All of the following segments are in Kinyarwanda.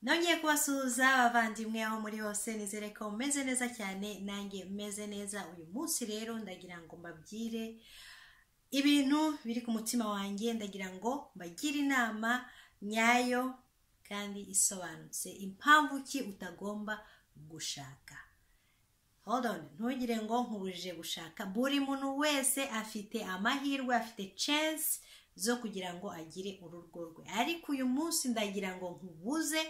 nongeye kubasuhuza abavandimwe aho muri hose nizere ko meze neza cyane nanjye meze neza uyu munsi rero ndagira ngo mbabwire ibintu biri ku mutima wanjye ndagira ngo mbagire inama nyayo kandi isobanutse impamvu ki utagomba gushaka hold on ntugire ngo nkubujije gushaka buri muntu wese afite amahirwe afite chance zo kugira ngo agire urugo rwe ariko uyu munsi ndagira ngo nkubuze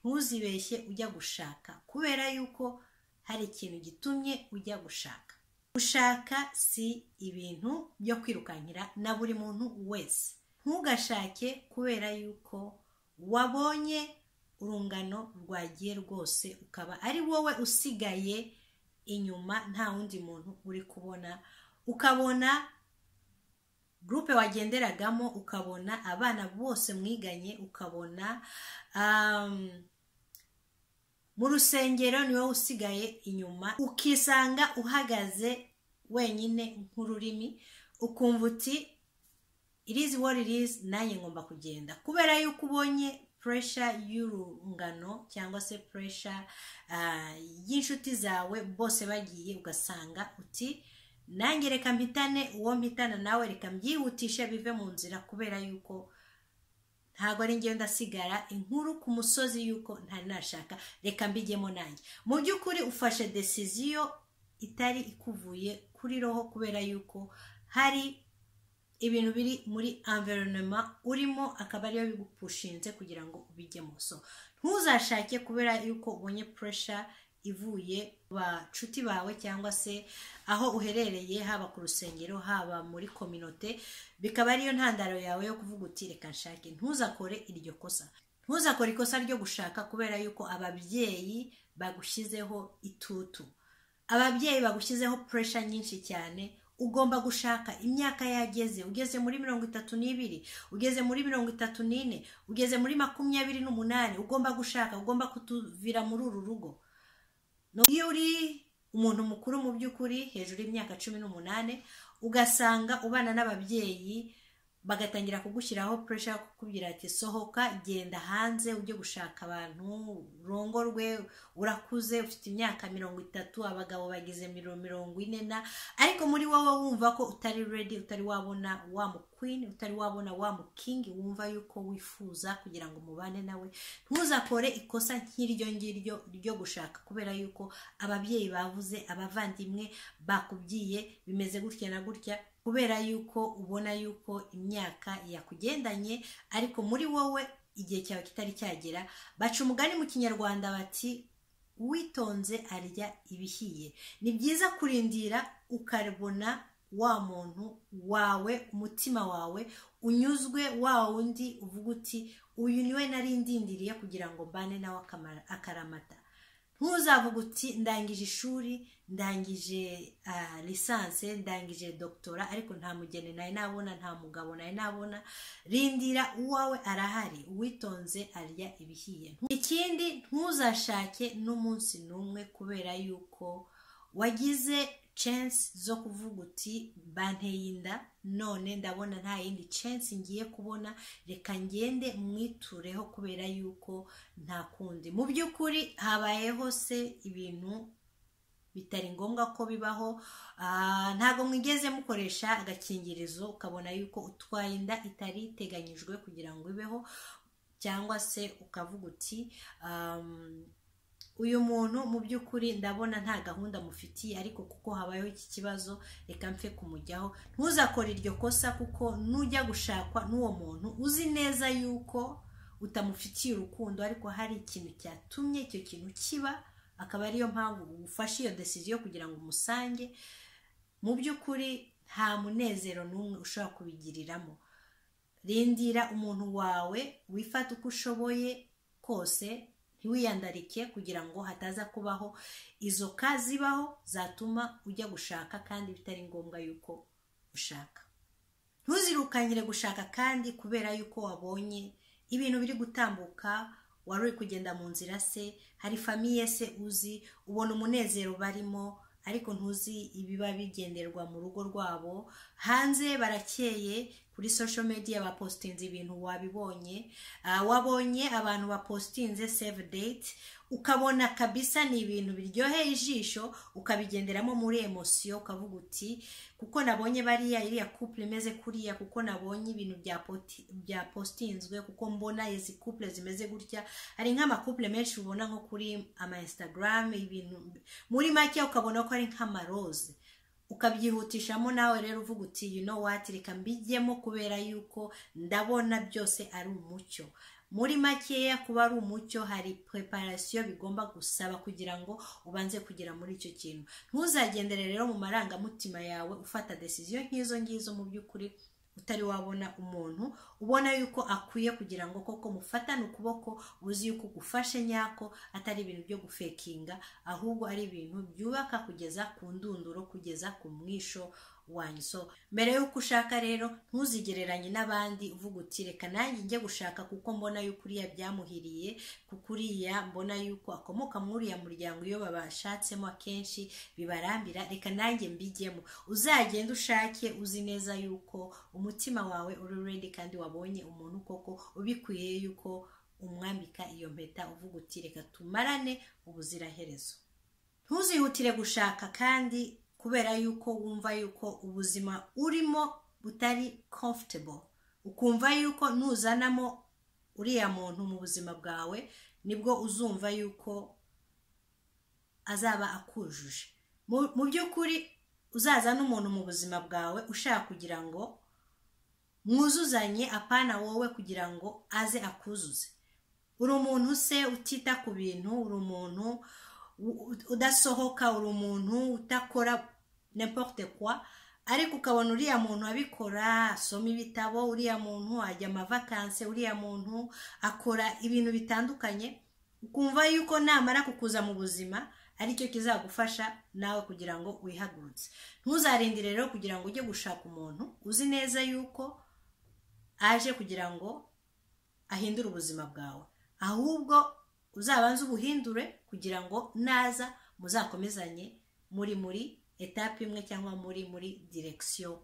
ntuzibeshye ujya gushaka kubera yuko hari ikintu gitumye ujya gushaka gushaka si ibintu byo kwirukankira na buri muntu wese ntugashake kubera yuko wabonye urungano rwagiye rwose ukaba ari wowe usigaye inyuma nta wundi muntu uri kubona ukabona gurupe wagenderagamo ukabona abana bose mwiganye ukabona mu rusengero ni wowe usigaye inyuma ukisanga uhagaze wenyine nk'ururimi ukumva uti irizi wari irizi nanjye ngomba kugenda kubera yuko ubonye puresha y'urungano cyangwa se puresha y'inshuti zawe bose bagiye ugasanga uti nanjye reka mpitane uwo mpitana nawe reka mbyihutishe bive mu nzira kubera yuko ntabwo ari ngewe ndasigara inkuru ku musozi yuko ntari nashaka reka mbigemo nanjye mu by'ukuri ufashe desiziyo itari ikuvuye kuri roho kubera yuko hari ibintu biri muri environema urimo akaba ariyo bigupushinze kugira ngo ubigemo so ntuzashake kubera yuko ubonye puresha ivuye bacuti bawe cyangwa se aho uherereye haba ku rusengero haba muri kominote bikaba ariyo ntandaro yawe yo kuvuga uti reka nshake ntuzakore iryo kosa ntuzakore ikosa ryo gushaka kubera yuko ababyeyi bagushyizeho itutu ababyeyi bagushyizeho puresha nyinshi cyane ugomba gushaka imyaka yageze ugeze muri mirongo itatu n'ibiri ugeze muri mirongo itatu n'ine ugeze muri makumyabiri n'umunani ugomba gushaka ugomba kutuvira muri uru rugo iyo uri umuntu mukuru mu by'ukuri hejuru y'imyaka cumi n'umunani ugasanga ubana n'ababyeyi bagatangira kugushyiraho puresha yo kukubwira ati sohoka genda hanze ujye gushaka abantu urongorwe urakuze ufite imyaka mirongo itatu abagabo bagize mirongo ine na ariko muri wowe wumva ko utari redi utari wabona wa mukwini utari wabona wa mukingi wumva yuko wifuza kugira ngo mubane nawe ntuzakore ikosa nk'iryo ngiryo ryo gushaka kubera yuko ababyeyi bavuze abavandimwe bakubwiye bimeze gutya na gutya kubera yuko ubona yuko imyaka yakugendanye ariko muri wowe igihe cyawe kitari cyagera baca umugani mu kinyarwanda bati uwitonze arya ibihiye ni byiza kurindira ukabona wa muntu wawe umutima wawe unyuzwe wa wundi uvuga uti uyu niwe nari ndindiriye kugira ngo mbane nawe akaramata ntuzavuga uti ndangije ishuri ndangije lisanse ndangije dogitora ariko nta mugeni nawe nabona nta mugabo nawe nabona rindira uwawe arahari uwitonze arya ibihiye ikindi ntuzashake n'umunsi n'umwe kubera yuko wagize chance zo kuvuga uti banteye inda none ndabona nta yindi chance ngiye kubona reka ngende mwitureho kubera yuko nta kundi mu by'ukuri habayeho se ibintu bitari ngombwa ko bibaho ntabwo mwigeze mukoresha agakingirizo ukabona yuko utwaye inda itari iteganyijwe kugira ngo ibeho cyangwa se ukavuga uti uyu muntu mu by'ukuri ndabona nta gahunda mufitiye ariko kuko habayeho iki kibazo reka mfe kumujyaho ntuzakore iryo kosa kuko nujya gushakwa n'uwo muntu uzi neza yuko utamufitiye urukundo ariko hari ikintu cyatumye icyo kintu kiba akaba ariyo mpamvu ufashe iyo desiziyo kugira ngo umusange mu by'ukuri nta munezero n'umwe ushobora kubigiriramo rindira umuntu wawe wifata uko ushoboye kose ntiwiyandarike kugira ngo hataza kubaho izo ka zibaho zatuma ujya gushaka kandi bitari ngombwa yuko ushaka ntuzirukanyire gushaka kandi kubera yuko wabonye ibintu biri gutambuka wari uri kugenda mu nzira se hari famiye se uzi ubona umunezero barimo ariko ntuzi ibiba bigenderwa mu rugo rwabo hanze barakeye kuri social media bapositinze ibintu wabibonye Ah, wabonye abantu bapositinze save date ukabona kabisa ni ibintu biryoheye ijisho ukabigenderamo muri emosiyo ukavuga uti kuko nabonye bariya iriya couple imeze kuriya kuko nabonye ibintu bya poti- bya postinzwe kuko mbona izi couple zimeze gutya hari nk'amakouple menshi ubona nko kuri ama instagram ibintu muri make ukabona ko ari nk'amaroze ukabyihutishamo nawe rero uvuga uti you know what reka mbijyemo kubera yuko ndabona byose ari umucyo muri makeya kuba ari umucyo hari preparation bigomba gusaba kugira ngo ubanze kugera muri icyo kintu ntuzagendere rero mu marangamutima yawe ufata decision nk'izo ngizo mu by'ukuri utari wabona umuntu ubona yuko akwiye kugira ngo koko mufatane ukuboko uzi yuko ugufashe nyako atari ibintu byo gufekinga ahubwo ari ibintu byubaka kugeza ku ndunduro kugeza ku mwisho wanyu so mbere y'uko ushaka rero ntuzigereranye n'abandi uvuga uti reka nanjye njye gushaka kuko mbona yuko uriya byamuhiriye kuko uriya mbona yuko akomoka muri uriya muryango iyo babashatsemo akenshi bibarambira reka nanjye mbijyemo uzagende ushake uzi neza yuko umutima wawe uri ready kandi wabonye umuntu koko ubikwiye yuko umwambika iyo mpeta uvuga uti reka tumarane ubuziraherezo ntuzihutire gushaka kandi kubera yuko wumva yuko ubuzima urimo butari comfortable ukumva yuko nuzanamo uriya muntu mu buzima bwawe nibwo uzumva yuko azaba akujuje Mu- mu by'ukuri uzazana umuntu mu buzima bwawe ushaka kugira ngo mwuzuzanye apana wowe kugira ngo aze akuzuze uri umuntu se utita ku bintu uri umuntu u- u- udasohoka uri umuntu utakora n'importe quoi ariko ukabona uriya muntu abikora asoma ibitabo uriya muntu ajya amavakanse uriya muntu akora ibintu bitandukanye ukumva yuko namara kukuza mu buzima aricyo kizagufasha nawe kugira ngo wihagurutse ntuzarindire rero kugira ngo ujye gushaka umuntu uzi neza yuko aje kugira ngo ahindure ubuzima bwawe ahubwo uzabanze ubuhindure kugira ngo naza muzakomezanye muri muri etape imwe cyangwa muri muri direkisiyo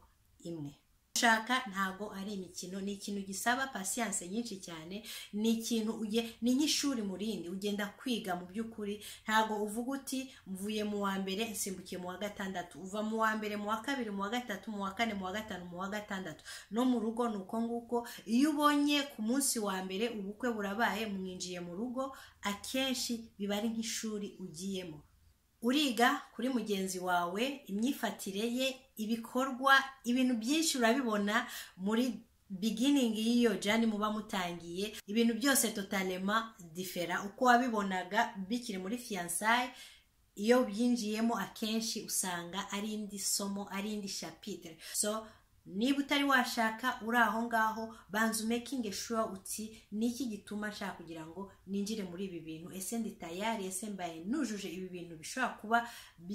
imwe gushaka ntago ari imikino ni ikintu gisaba pasiyanse nyinshi cyane ni ikintu uge ni nk'ishuri murindi ugenda kwiga mu by'ukuri ntago uvuga uti mvuye mu wa mbere nsimbukiye mu wa gatandatu uva mu wa mbere mu wa kabiri mu wa gatatu mu wa kane mu wa gatanu mu wa gatandatu no mu rugo ni uko nguko iyo ubonye ku munsi wa mbere ubukwe burabaye mwinjiye mu rugo akenshi biba ari nk'ishuri ugiyemo uriga kuri mugenzi wawe imyifatire ye ibikorwa ibintu byinshi urabibona muri beginning y'iyo jani muba mutangiye ibintu byose totalema difera uko wabibonaga bikiri muri fiyansaye iyo byinjiyemo akenshi usanga ari indi somo ari indi shapitire so niba utari washaka uri aho ngaho banza umekinge shuwa uti ni iki gituma nshaka kugira ngo ninjire muri ibi bintu ese ndi tayari ese mbaye nujuje ibi bintu bishobora kuba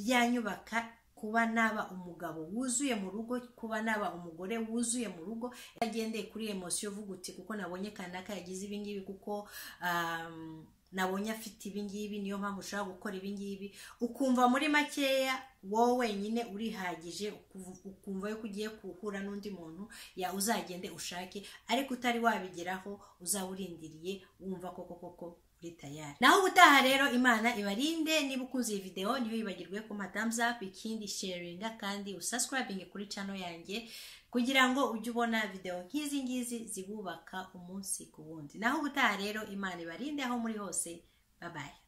byanyubaka kuba naba umugabo wuzuye mu rugo kuba naba umugore wuzuye mu rugo agendeye kuri emosiyo uvuga uti kuko nabonye kanaka yagize ibingibi kuko um, nabonye afite ibingibi niyo mpamvu ushobora gukora ibingibi ukumva muri makeya wowe wenyine urihagije ukuv- ukumva yuko ugiye guhura n'undi muntu ya uzagende ushake ariko utari wabigeraho uzaba urindiriye wumva koko koko uri tayari naho ubutaha rero imana ibarinde niba ukunze iyi videwo ntiyibagirwe ku thumbs up ikindi sharinga kandi usascribing kuri channel yanjye kugira ngo ujye ubona videwo nk'izi ngizi zibubaka umunsi ku wundi naho ubutaha rero imana ibarinde aho muri hose babaye